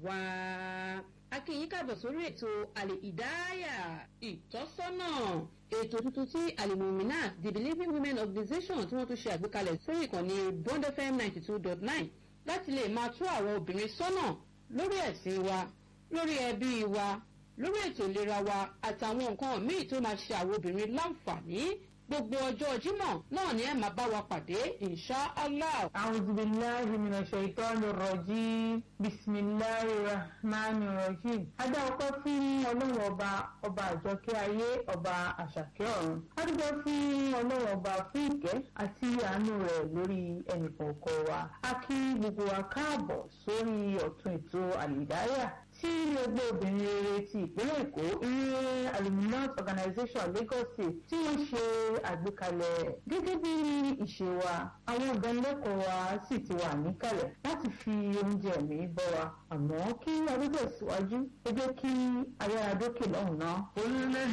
wá akínyìn káàbọ̀ sórí ètò àlè ìdáyà ìtọ́sọ́nà ètò tuntun tí alimomina the believing women organization tí wọ́n tún ṣe àgbékalẹ̀ sórí ìkànnì bond fm ninety two dot nine láti lè máa tú àwọn obìnrin sọ́nà lórí ẹ̀sìn wa lórí ẹbí wa lórí ètò ìlera wa àtàwọn nǹkan míì tó máa ṣe àwọn obìnrin láǹfààní gbogbo ọjọ́ jímọ̀ náà ni ẹ máa bá wa pàdé insha allah. أعوذ بالله من الشيطان الرجيم بسم الله الرحمن الرحيم adá ọkọ fún ọlọ́run ọba ọba àjọkẹ́ ayé ọba àṣàkẹ́ ọ̀run adúgbò fún ọlọ́run ọba fún ìkẹ́ àti àánú rẹ̀ lórí ẹnìkọ̀ọ̀kan wa a kí gbogbo wa káàbọ̀ sórí ọ̀tún ètò àlìdáyà tí ẹgbẹ́ obìnrin rere ti ìpínlẹ̀ èkó ìyẹn aluminant organization lagos state tí wọ́n ṣe àgbékalẹ̀ gẹ́gẹ́ bí ìṣe wa àwọn ìdánilẹ́kọ̀ọ́ wa sì ti wà níkàlẹ̀ láti fi oúnjẹ mi bọ́ wa àmọ́ kí arúgbó síwájú ẹ jẹ́ kí ayára dókè lọ́hùn náà. orílẹ̀